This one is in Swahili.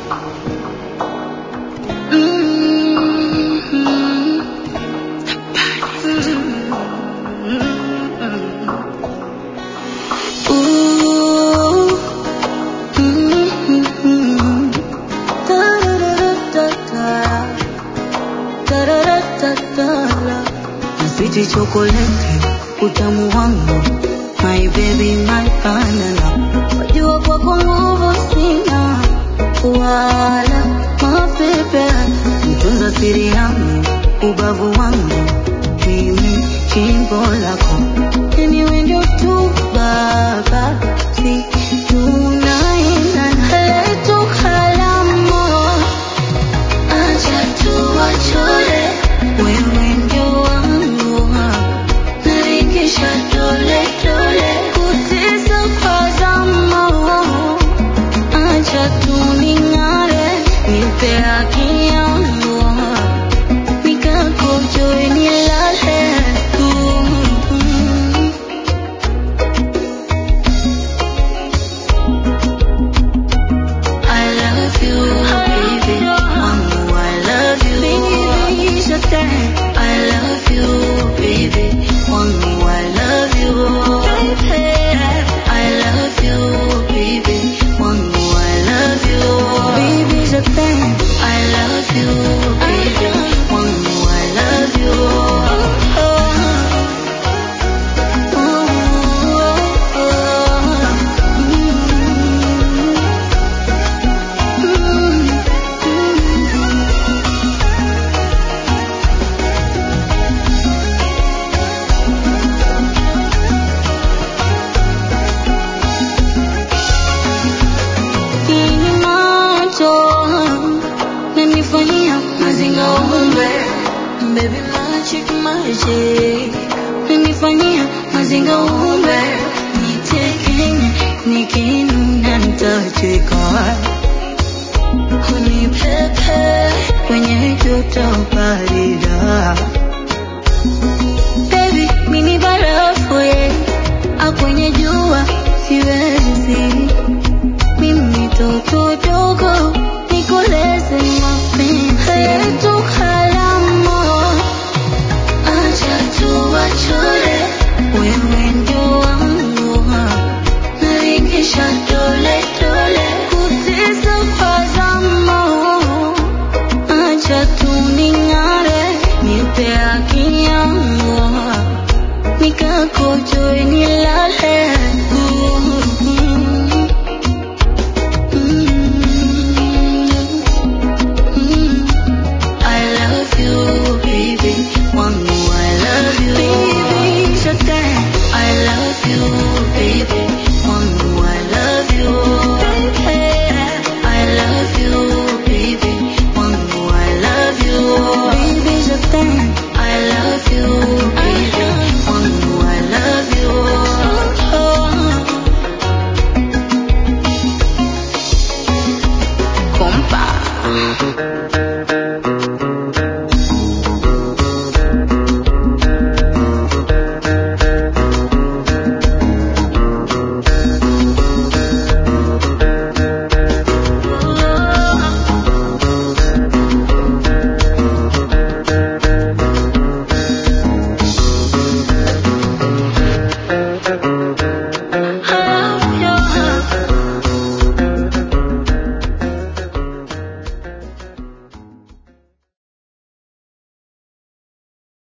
Sweet chocolate, utamu wangu, my baby, my banana. Wajua kwako nguvu sina, wala mapepe. Mtunza siri yangu, ubavu wangu, mimi chimbo lako. Anyway ndio tu baba, si tunaendana. Letu halamu, acha tuwachore, wewe ndio wangu narikisha dole dole, kutesa kwa zamu, acha tuning'are, nipe haki yangu, nikakojoe nilale. Mm. I love you, baby. Wangu, I love you. I love you, baby. Wangu, I love you. I love you, baby. Wangu, I love you. I love you, baby. Wangu, I love you. Ini macho nanifanyia mazinga umbe Baby magic magic